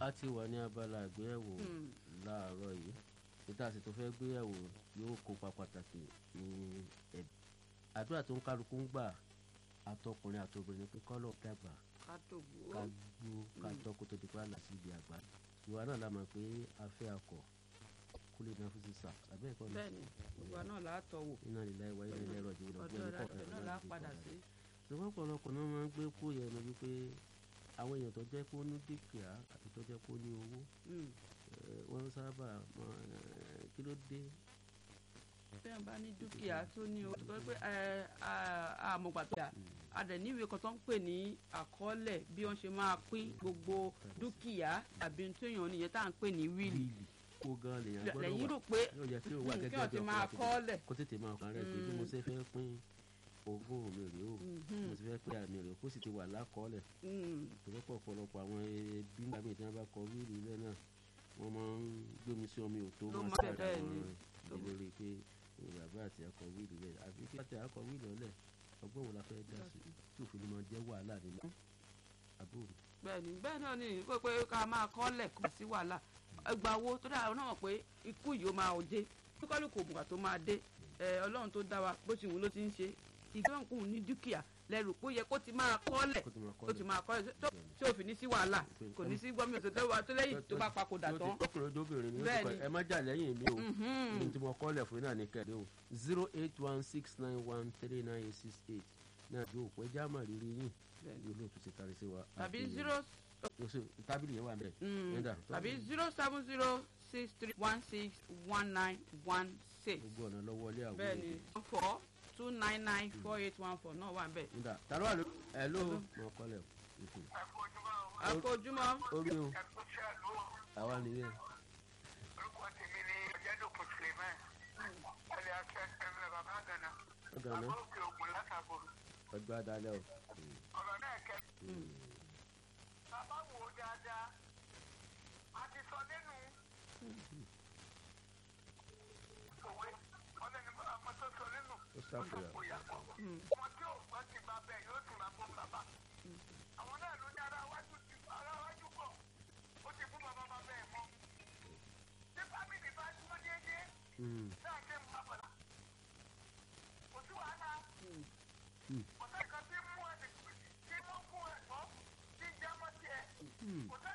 a ti wà ní abala àgbéyẹ̀wò láàárọ̀ yìí níta sì tó fẹ́ gbéyẹ̀wò yóò kópa pàtàkì ní ẹ̀bí àdúrà tó ń kálukú ń gbà àtọkùnrin àtobìnrin pé kọ́lọ̀ dàgbà ká dògbò ká gbó ká tọ́kù tó di pa là sí ibi àgbà ìwà náà la mọ̀ pé afẹ́ akọ̀ kó lè náà fún sísà àbẹ́ ẹ̀kọ́ ni bẹ́ẹ̀ni gbogbo náà látọ̀ wò iná lílá ìwà ilẹ̀ ilẹ̀ ẹ̀rọ ìjìnlẹ̀ ọjọ́ ìdájọ́ náà lá padà sí. ṣùgbọ́n ọ̀pọ̀lọpọ̀ náà máa ń gbé kó yẹn nu wípé àwọn èèyàn tó jẹ́ kó ní dúkìá àti tó jẹ́ kó ní owó Mm. eh, wọ́n sábà máa eh, kí ló dé bẹ́ẹ̀ bá ní dúkìá tó ní o tó pé ẹ àmọ̀gbà tó yà a dẹ̀ níwèé kan tó ń pè ní àkọọ́lẹ̀ bí wọ́n ṣe máa pín gbogbo dúkìá àbí tó yàn nìyẹn tá à ń pè ní wíìlì wíìlì kó gan lèèyàn gbọ́dọ̀ lẹ́yìn wà rò pé yóò jẹ́ kí ó wà mm, kí gẹ́gẹ́ wọ́n bí ti máa ọkùnrin kọ́ọ́lẹ̀ kó tètè máa kàn rẹ̀ pé bí mo ṣe fẹ́ pín ogún mi rèé o Mhm. mo ti fẹ́ pín àmì rèé o kó sì ti wà lákọọ́lẹ̀ Mm, ìrọ́pọ̀ ọ̀pọ̀lọpọ̀ àwọn ẹbí ńgbà míì tí wọ́n bá kọ wíìlì ilẹ̀ náà wọ́n máa ń gbómi sí omi òtó Ló máa máa sáré bẹ́ẹ̀ àwọn ni. ìlérí pé eh, bàbá àti akọ wíìlì ilẹ̀ àfi kí láti akọ wíìlì ọ̀lẹ̀ ọgbọ́n wo la fẹ́ dá sí tí òfin ló máa jẹ́ wàhálà nínú àbúrò bẹ́ẹ̀ni bẹ́ẹ̀ náà ni pé pé ká máa kọ́ọ́lẹ̀ kò sí wàhálà ẹgbà wo tó dáa náà mọ̀ pé ikú yìí ó máa ò dé kíkọ́lù kò bùkà tó máa dé ẹ ọlọ́run tó dá wa bó ti wù ú ló ti ń ṣe ìgbọ́nkù ní dúkìá lẹ́rù pé ó yẹ kó ti máa kọ́ọ́lẹ̀ kó tó máa kọ́ ó ti máa kọ́ọ́lẹ̀ tó tí ò fi ní sí wàhálà kò ní sí gbọ́mí òtò tó wà tó lẹ́yìn tó bá papòdà tán. ọkùnrin ọdọbìnrin ni ó ti Bẹ́ẹ̀ kọ ni. ẹ má jà lẹ́yìn mi o Mhm. ní tí mo kọ́lẹ̀ fún yín náà ní kẹ́ẹ̀dẹ́ o zero eight one six nine one three nine eight six eight náà yóò pẹ́ jáàmà rírí yín Bẹ́ẹ̀ ni. yóò lóòtú ti tarí sí wa. tàbí àti- zero yóò sì- tábìlì yẹn wà bẹ́ẹ̀. mm, Ẹ̀dá, tàbí zero seven zero six three one six one nine one six gbogbo ọ̀nà lọ́wọ́ ilé àwọn bẹ́ẹ̀ ni four two nine nine four eight one four náà wà bẹ́ẹ̀. nígbà tàló wà ló ẹ ló mọ kọ́lẹ̀ o àkójúmọ́ orí o àwa nìyẹn orúkọ tèmi ni ọjàdùkú suleiman ẹlẹ akẹ ẹmẹ bàbá gana ọgànà bàbá òkè ògùn látàbọ ọjọ́ adalẹ́ o. ọ̀rọ̀ náà kẹ. bàbá wò ó dáadáa a ti sọ nínú òwe ọlẹ́ni ọmọ tó sọ nínú ó ṣàfihàn kò yàtọ̀ ọmọ tí ò gbọ́ ti bá bẹ́ẹ̀ yóò tún máa fún bàbá àwọn náà ló ní ara wájú ti ara wájú pọ̀ ó ti fún bàbá bàbá ẹ̀ mọ́ tí fámìlì bá dúró déédéé Mm, náà ṣe ń bàbàrà kò sí wàhálà Mm. kò sẹ́ni kan tí mú ẹ̀ tí mú fún ẹ̀ mọ́ tí ń jẹ́ mọ́ tiẹ̀ mm. kò sẹ́ni